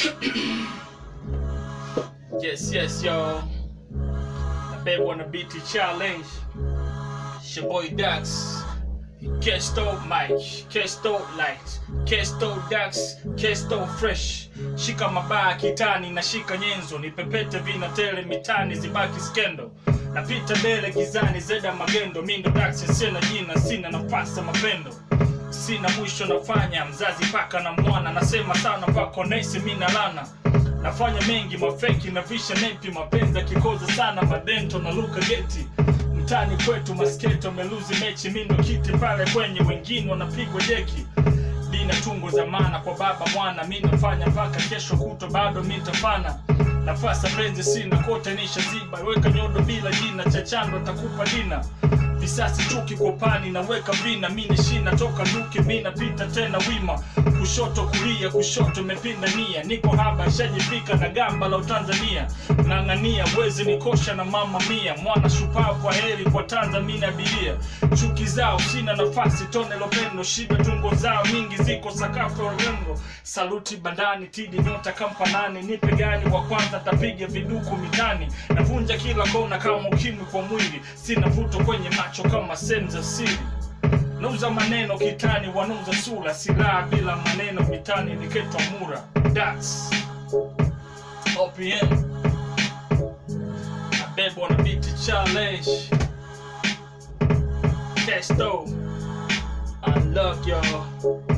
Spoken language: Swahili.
yes, yes, y'all. I bet wanna beat the challenge. It's your boy Dax. Kesto mic, Kesto light, Kesto Dax, Kesto fresh. Shika mabaya kitani na shika nyenzo, nipepete vina tele mitani zibaki skendo. Napita mbele gizani zeda magendo, mindo Dax sina jina, sina nafasi ya mapendo. Sina mwisho nafanya mzazi paka na mwana, nasema sana pako nesi mina lana nafanya mengi mafeki na visha nepi mapenzi akikoza sana madento na luka geti mtani kwetu masketo meluzi mechi mindo kiti pale kwenye wengine wanapigwa jeki dina tungo za maana kwa baba mwana mi nafanya mpaka kesho kuto bado mi ntafana nafasa mrenzi sina kote nisha ziba weka nyodo bila jina chachando takupa dina visasi chuki kwa pani naweka vina mini shina toka luki mi napita tena wima kushoto kulia kushoto imepinda nia niko haba shajifika na gamba la utanzania ng'ang'ania wezi nikosha na mama mia mwana shupavu kwa heri kwa tanzania abiria chuki zao sina nafasi tone lopendo shida tungo zao nyingi ziko sakafu ya urembo saluti bandani tidi nyota kampanani nipe gani wa kwanza tapiga viduku mitani navunja kila kona kama ukimwi kwa mwili sina vuto kwenye macho kama sehemu za siri nauza maneno kitani wanauza sura silaha bila maneno mitani niketwa mura das opm abebwa na biti challenge Kesto, I love y'all.